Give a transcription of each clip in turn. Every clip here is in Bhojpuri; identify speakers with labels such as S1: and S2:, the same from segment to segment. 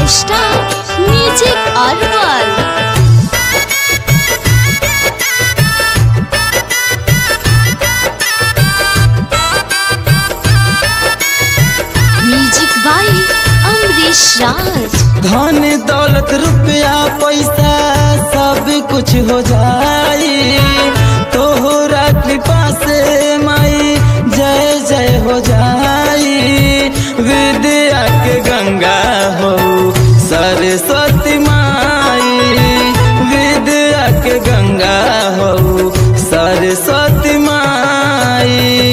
S1: star music Arwal music by Amrish Raj
S2: धन दौलत रुपया पैसा सब कुछ हो जाई तोहरा कृपा से माई जय जय हो जाई विद्या के गंगा हो सरस्वती माई विद्या के गंगा हो सरस्वती माई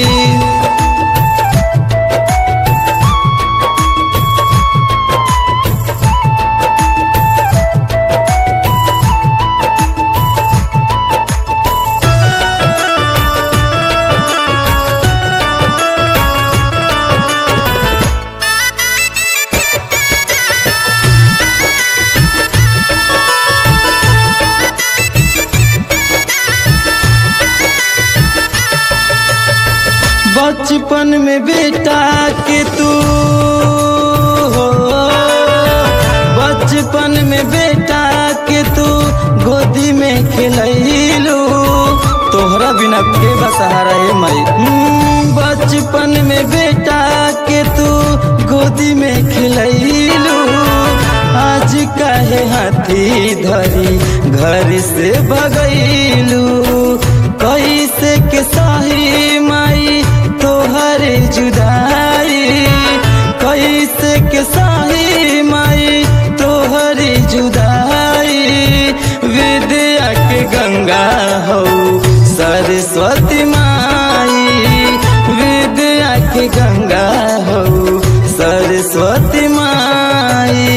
S2: बचपन में बेटा के तू हो बचपन में बेटा के तू गोदी में खिलैलू तोहरा बिना के बसहारा है माई हम्म, बचपन में बेटा के तू गोदी में खिलैलू आज काहे हाथी धरी घर से भगैलू कैसे के सही माई तोहर जुदाई कैसे के सही माई तोहर जुदाई विद्या के गंगा हो सरस्वती माई विद्या के गंगा हो सरस्वती माई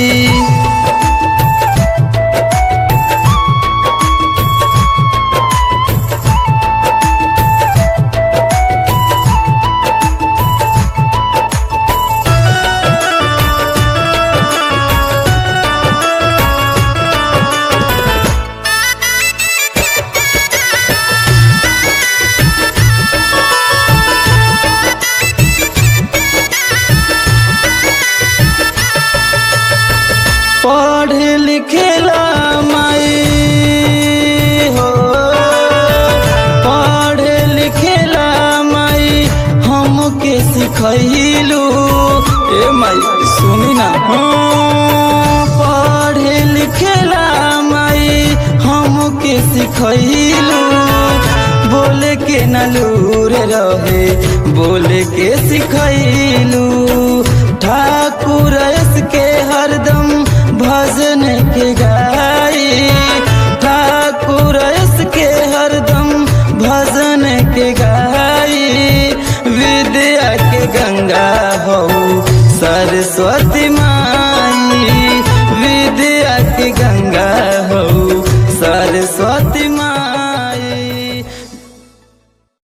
S2: पढ़े लिखेला माई हो पढ़े लिखेला माई हमके सिखैलू ए माई सुनी ना हाँ, पढ़े लिखेला माई हमके सिखैलू बोले के नलूर रहे बोले के सिखैलू ठाकुर के हरदम भजन के गाई ठाकुर के हरदम भजन के गाई विद्या के गंगा हो सरस्वती माँ